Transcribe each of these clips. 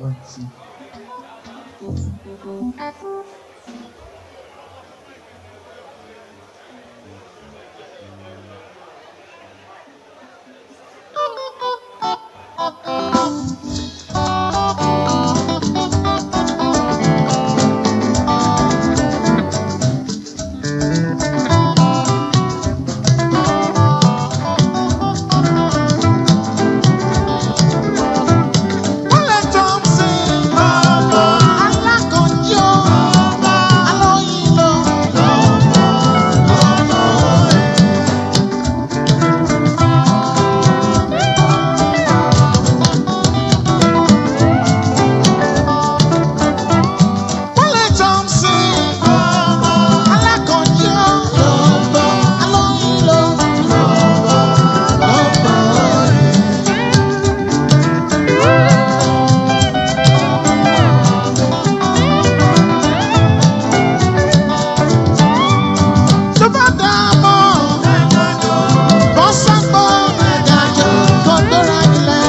One, two. Wọlé Thompson, alákọ̀ọ́jọ́, alóyin lọ. Wọlé Thompson, alákọ̀ọ́jọ́, alóyin lọ. tó bá dá a mọ́ bọ́ sápọ̀ ẹ̀dájọ́ kó gbéra nílẹ̀.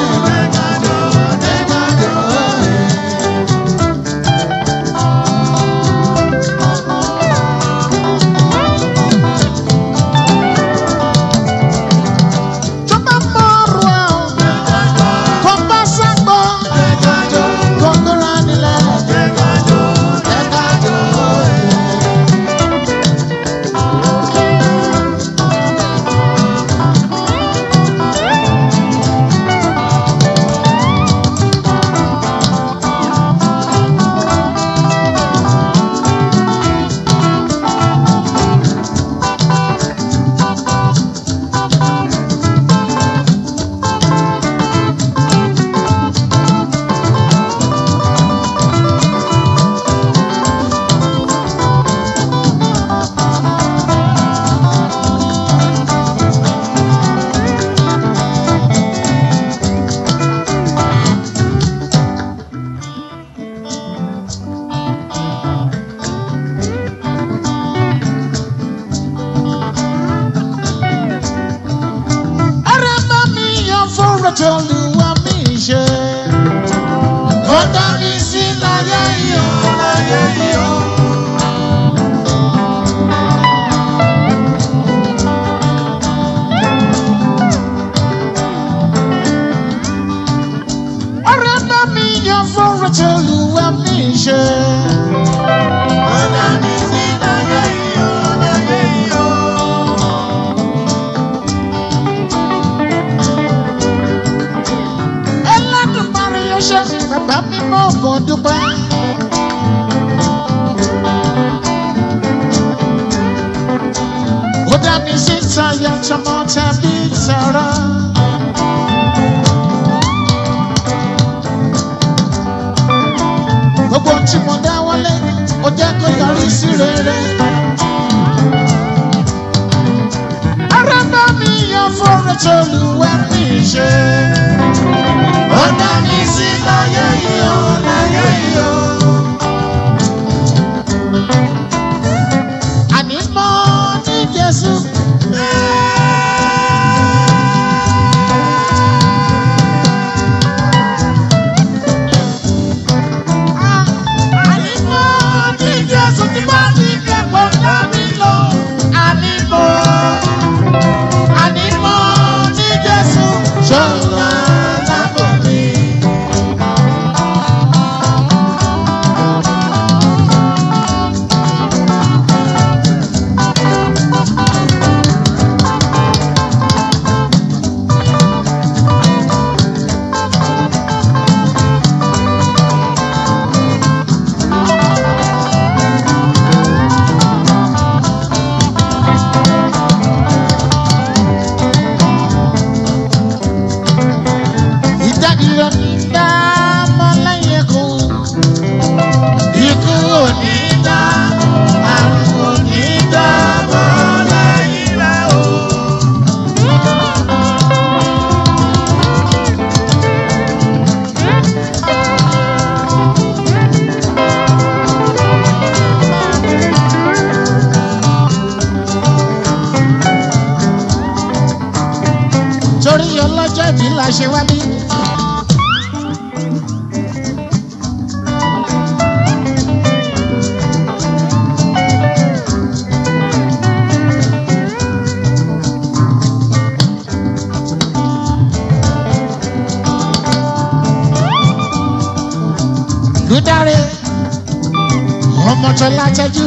tó bá mọ́ ọ̀rọ̀ ẹ̀ kó bá sápọ̀ ẹ̀dájọ́ kó gbéra nílẹ̀. Ara bá mi yan fọ́rọ̀ tó lù wá mi ṣe. Ó dá mi sí láyé yìí ó, láyé yìí ó. Ara bá mi yan fọ́rọ̀ tó lù wá mi ṣe. Ó dá mi sí láyé yìí ó, láyé yìí ó. Ẹlẹ́dùnmarè yóò ṣe bàbá mi mọ́ ògùn dúpẹ́. Ó dá mi sí tayọ tọmọ tàbí tara. Gbogbo ohun tí mo dá wọlé, ó jẹ́ kó yọrí sí rere. Ara bá mi yan fọ́rọ̀ tó lù wá mi ṣe. Ó dá mi sí láyé yìí ó, láyé yìí ó. Àní mọ́ ní Jésù. Àní mọ́ ní Jésù tí bá ti kẹ́kọ̀ọ́ dá mi lọ. Àní mọ́. Àní mọ́ ní Jésù. Ṣọ́ra lábọ̀ mi. Ìdádìrọ̀ ní dá mọ́ lẹ́yìn ikú. Ikú ò ní dá, àrùn ò ní dá mọ́ lẹ́yìn rẹ̀ o. Torí ọlọ́jọ́ ìbí la ṣe wá bí. Lúdárẹ̀ ọmọ tó látẹ́jú.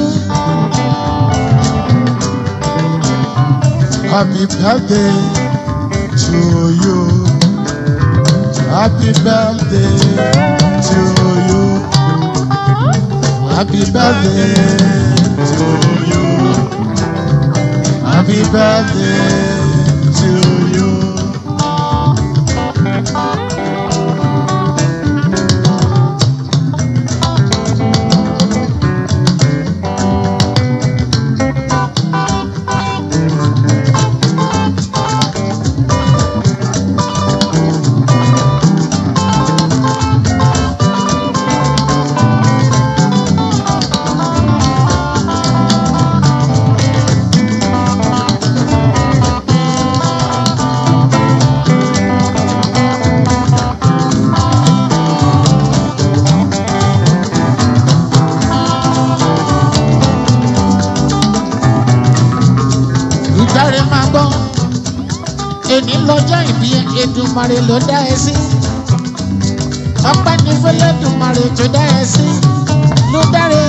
Happy birthday to you. Happy birthday to you. Happy birthday to you. Happy birthday to you. Ìdáre máa gbọ́. Èní lọ́jọ́ ìbí Èdùmàrè ló dá ẹ sí. Ọpẹ́ ní fẹ́lẹ́dùmarè tó dá ẹ sí. Ló dáre.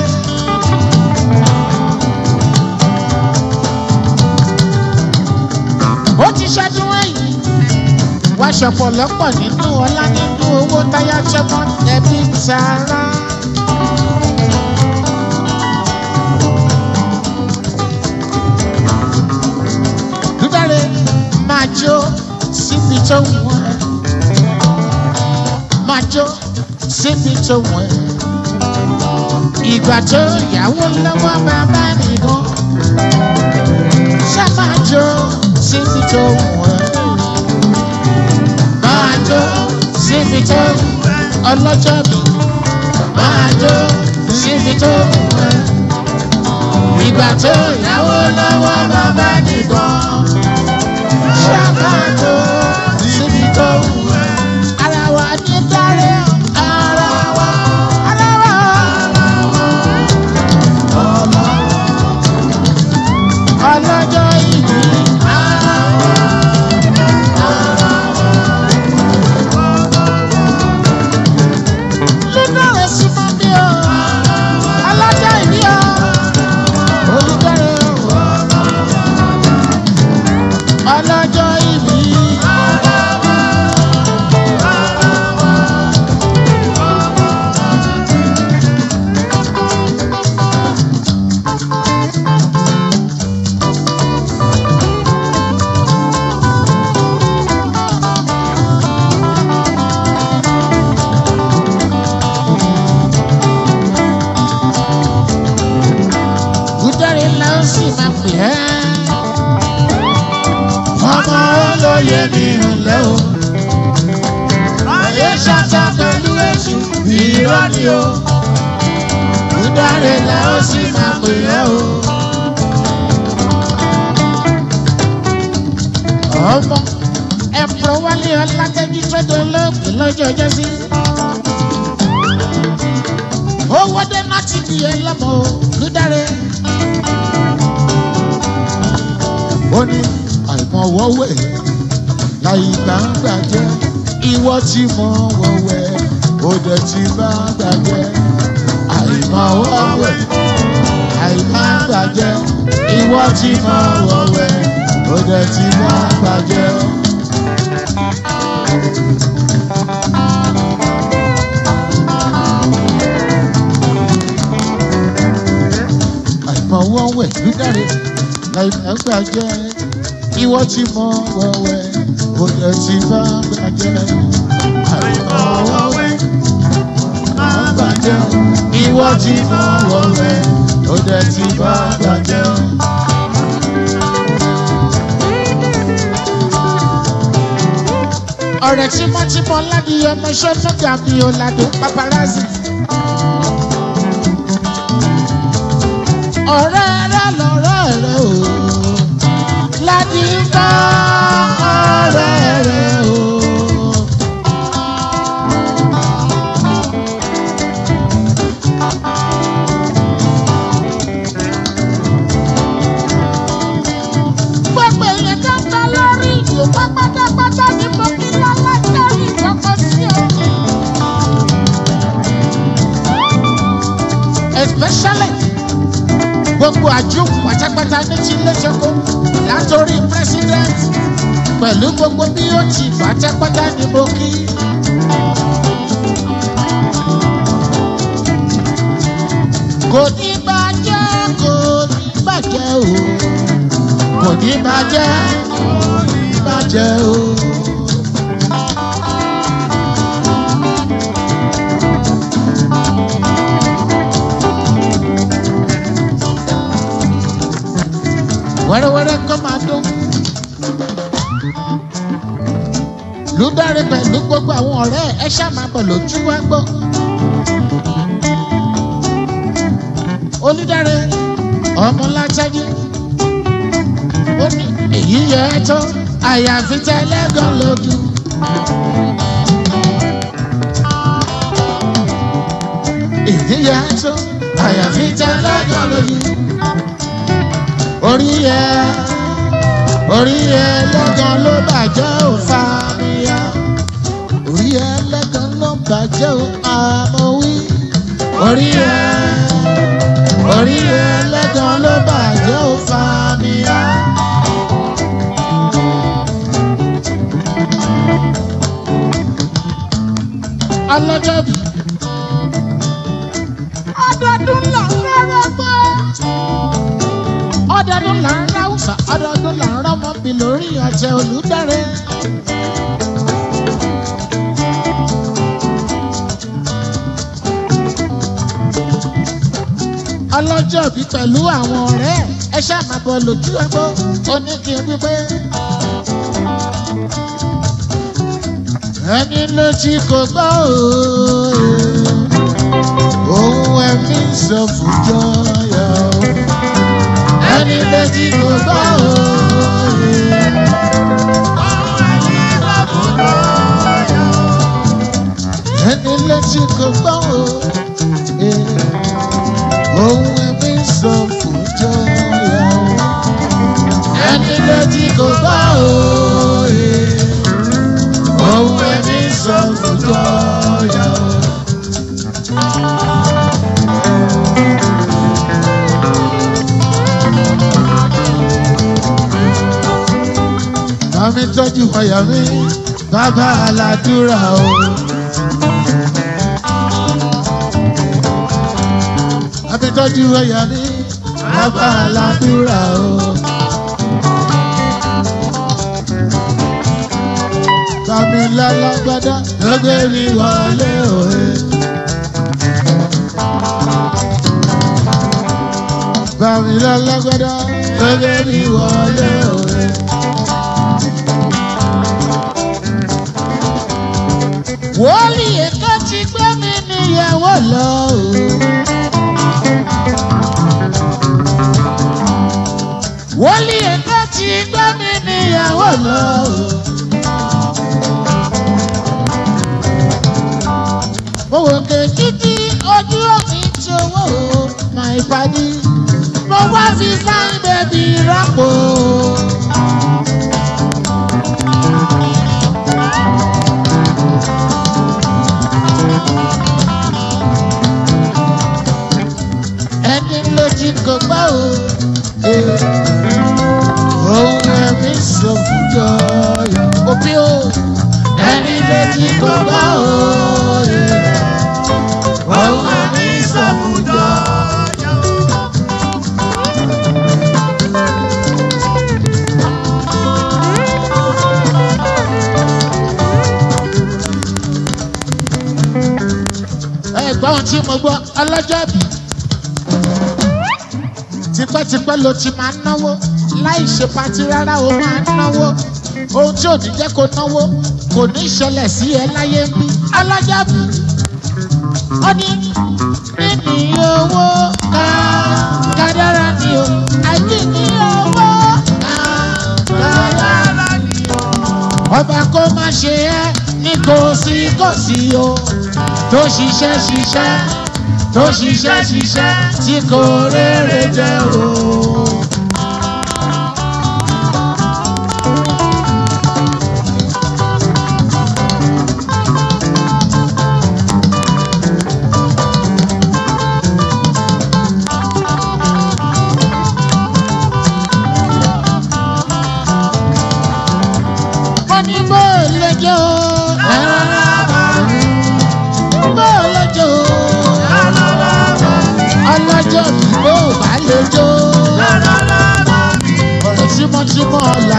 Ó ti ṣẹ́dún ẹ̀yìn. Wá ṣọ̀pọ̀ lọ́pọ̀ nínú ọlá nínú owó táyà ṣẹ́mọ́ ẹbí tààrà. Lúdàrẹ́ máa jó síbi tó wọ̀n ẹ́. Máa jó síbi tó wọ̀n ẹ́. Ìgbà tó yàwó lọ́wọ́ bàbá nìkan. Ṣé máa jó síbi tó wọ̀n ẹ́? Máa jó síbi tó ọlọ́jọ́ mi. Máa jó síbi tó wọ̀n ẹ́. Ìgbà tó yàwó lọ́wọ́ bàbá nìkan ṣàkàtò síbi tó wù ẹ́. Ara wa ní dáre ara wa. Ara wa. Ọlọ́jọ́ ìbí. Ara wa. Lílọ́rẹ̀ sí mọ́ mi o. Ọlọ́jọ́ ìbí o. Olùdarí o. Ọlọ́jọ́ ìbí. Gúdárì la ó sì máa pè ẹ́. Ọmọ olóye mi ńlẹ́ o. Ayé ṣàtà pẹ̀lú èṣù irọ́ ni o. Gúdárì la ó sì máa pè ẹ́ o. Ọmọ ẹ̀pọ̀ wálé ọlákẹ́jú sọ́dọ̀ olóògbé lọ́jọ́ ọjọ́ sí. Owó dé láti di ẹlẹ́mọ̀ o, Gúdárì. ó ní àìmọ̀wọ́wẹ̀ láì gbàǹgbà jẹ́ ìwọ tí mọ̀ wọ̀wẹ̀ ó dẹ̀ ti bá gbàgbẹ́ àìmọ̀wọ́wẹ̀ àìgbàǹgbà jẹ́ ìwọ tí mọ̀ wọ̀wẹ̀ ó dẹ̀ ti bá gbàgbẹ́. àìmọ̀wọ́wẹ̀ lúdàrẹ́ láì gbàǹgbà jẹ́ ìwọ tí mọ̀ wọ̀wẹ̀ ó dẹ̀ ti bá gbàgbẹ́ àìmọ̀wọ́wẹ̀ bàjẹ́ ìwọ tí mọ̀ wọ̀wẹ̀ ó dẹ̀ ti bá gbàgbẹ́. ọ̀rẹ́ tímọ́tímọ́ ládi ọmọ sọ́nùgà mi ò làdó paparazzi. ọ̀rẹ́ rẹ lọ́rẹ́ rẹ o ládi ń bá ọ̀rẹ́ rẹ o. gbogbo èèyàn tó ń bẹ lórí ìlú pátápátá ni mo fi lọ́lá lórí ìkọ́kọ́ sí o. gbogbo àjò pátápátá ní ti iléṣẹ́kọ́ látòrí president pẹ̀lú gbogbo bí ó ti pátápátá ní mo kí. kò ní bàjẹ́ kò ní bàjẹ́ o kò ní bàjẹ́ kò ní bàjẹ́ o. wẹ́rẹ́wẹ́rẹ́ kọ́ máa dún. lùdáre pẹ̀lú gbogbo àwọn ọ̀rẹ́ ẹ ṣáà máa bọ̀ lójú wá gbọ́. olùdarí ọmọ látàjì ó ní èyí yẹ ẹ tó àyàfi tẹlẹgàn lójú. èyí yẹ ẹ tó àyàfi tẹlẹgàn lójú. orí yẹ orí yẹ lẹ́gàn ló bàjẹ́ ò fa mi yá orí yẹ lẹ́gàn ló bàjẹ́ ò àmọ́ wí orí yẹ orí ẹlẹ́gàn ló bàjẹ́ ò fa mi á. ọlọ́jọ́bí. ọdọọdún là ń rárá gbọ́. ọdọọdún là ń ráwùsà ọdọọdún là ń rọmọbì lórí ọ̀tẹ̀ olùdarí. ọlọ́jọ́ bí pẹ̀lú àwọn ọ̀rẹ́ ẹ ṣáà máa bọ̀ lójú ẹgbọ́ ó ní kí n wípé. ẹni létí kò gbọ́ ohun ẹ̀mí sọ fún jọyọ̀ ẹni létí kò gbọ́ ẹni létí kò gbọ́ ohun ẹ̀mí sọ fún jọyọ̀ ẹni létí kò gbọ́ ohun ẹ̀mí sọ fún jọyọ̀. Bàmí tọ́jú ọyà mi, bàbá aládùúrà o. Bàmí tọ́jú ọyà mi, bàbá aládùúrà o. Bàmí lálágbádá lọ́gbẹ́ mi wọlé òye. Bàmí lálágbádá lọ́gbẹ́ mi wọlé òye. wọ́ọ̀lì ètò ti gbé mi níyàwó lọ. wọ́ọ̀lì ètò ti gbé mi níyàwó lọ. mo wò ké títí ojú òfin tí owó máa ìpàdé mo wá fi fáin bẹ́bí rọ́pò. ẹni lójú kò gbọ́ o. Ohun ẹ̀mí sọ fún jọyọ̀. Òbí o. Ẹni lójú kò gbọ́ o. Ohun ẹ̀mí sọ fún jọyọ̀. Ẹ̀gbọ́n tí mo gbọ́ ọlọ́jọ́ bíi tipẹ́tipẹ́ ló ti máa ń náwó láì ṣe pati rárá o máa ń náwó ohun tí ò ní jẹ́ kó náwó kò ní ṣẹlẹ̀ sí ẹ láyé ń bí alájàbí ó ní níní owó ká kádàrá ni o àìní ní owó ká kádàrá ni o. ọba kó má ṣe ẹ́ ní kò sí kò sí o tó ṣiṣẹ́ ṣiṣẹ́ tó ṣiṣẹ́ ṣiṣẹ́ tí kò rere jẹ́ o.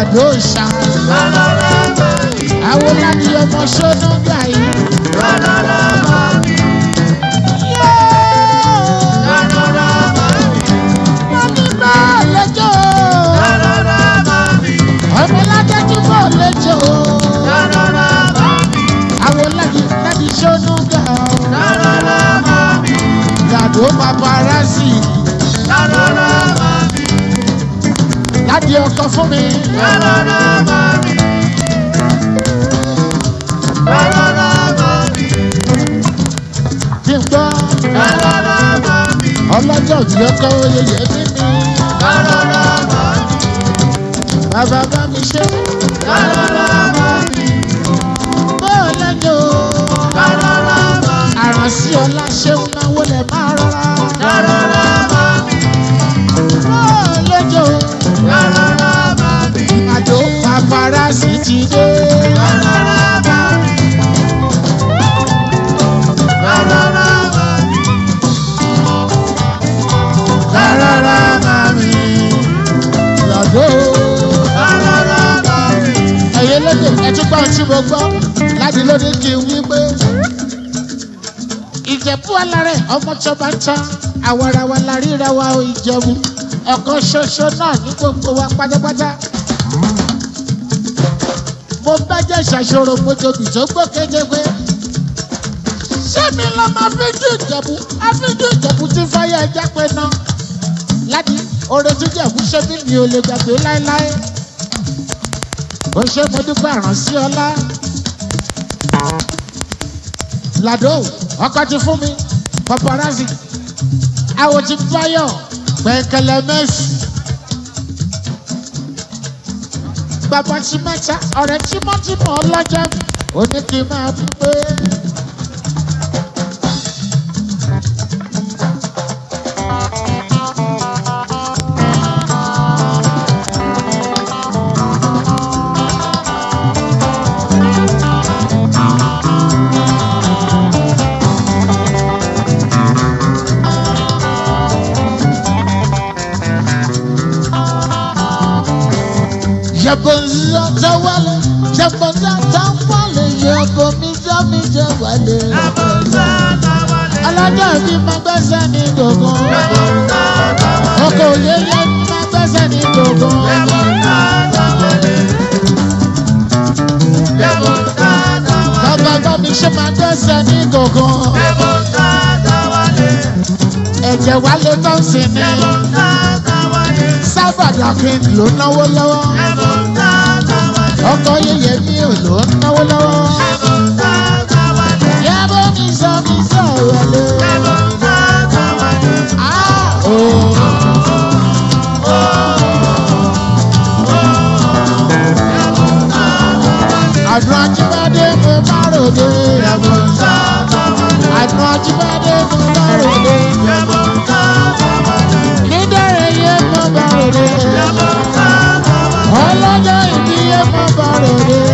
làdó ṣá. àwọn láti ọmọ ṣọ́nà gbà yìí. Mami bá lẹ́jọ́. ọmọ ládájú bọ̀ lẹ́jọ́. àwọn láti láti ṣọ́nà gbà. làdó paparazzi. láti ọkọ fún mi. kí n gbọ́. ọlọ́jọ́ tí ọkọ oyè bí mi. bàbá bá mi ṣe. bọ́ọ̀ lẹ́jọ́. àrànsí ọlá ṣeun náà wọlé máa rọra. bọ́ọ̀ lẹ́jọ́. àjò paparazzi ti dé. rárá mami. lọ́dọ̀. ẹ̀yẹ lóde ẹ̀túgbà tí mo gbọ́ láti lóde kí n wí pé. ìjẹ̀bú alárẹ̀ ọmọ tó bá tán àwarawa la ríra wa ò ìjẹ̀bú ọ̀kan ṣoṣo náà ní gbogbo wa pátápátá. mo bá jẹ́ ṣàṣọrò mojobi tó gbọ́ kéjepé. sẹ́mi lọ máa fi jù ìjẹ̀bú àfijù ìjẹ̀bú tí fáyà ẹja pé náà. láti oore tí ìjẹ̀bú ṣe mí mi ò lè gbàgbé láéláé. ó ṣe mo dúpẹ́ àránsí ọlá. làdó ọkọ ti fún mi paparazzi àwọn ti báyọ̀ pẹ̀kẹ̀lẹ̀ mẹ́sì. bàbá ti mẹ́ta ọ̀rẹ́ tímọ́tímọ́ ọlọ́jọ́ ó ní kí n máa fi pé. Yabonza tawale, yabonza tawale, yabomiza miza wale. Alájà mi máa gbẹ́sẹ̀ ní gbogbo. Ọkọ̀ òyeyè mi máa gbẹ́sẹ̀ ní gbogbo. Bàbá bá mi ṣe máa gbẹ́sẹ̀ ní gbogbo. Ẹ̀jẹ̀ wálé tó ń sìn ní. Sábàdà kí n lò náwó lọ́wọ́. Ọkọ̀ yẹyẹ mi ò lò náwó lọ́wọ́. Yàbọ̀ mi sọ mi sọ wọlé. Ah, oh. Àdùn Ajíbádé mo bá ròde. Àdùn Ajíbádé mo bá ròde. Nídẹ̀rẹ̀ yé mo bá ròde. Ọlọ́jọ́ ìbí yé mo bá ròde.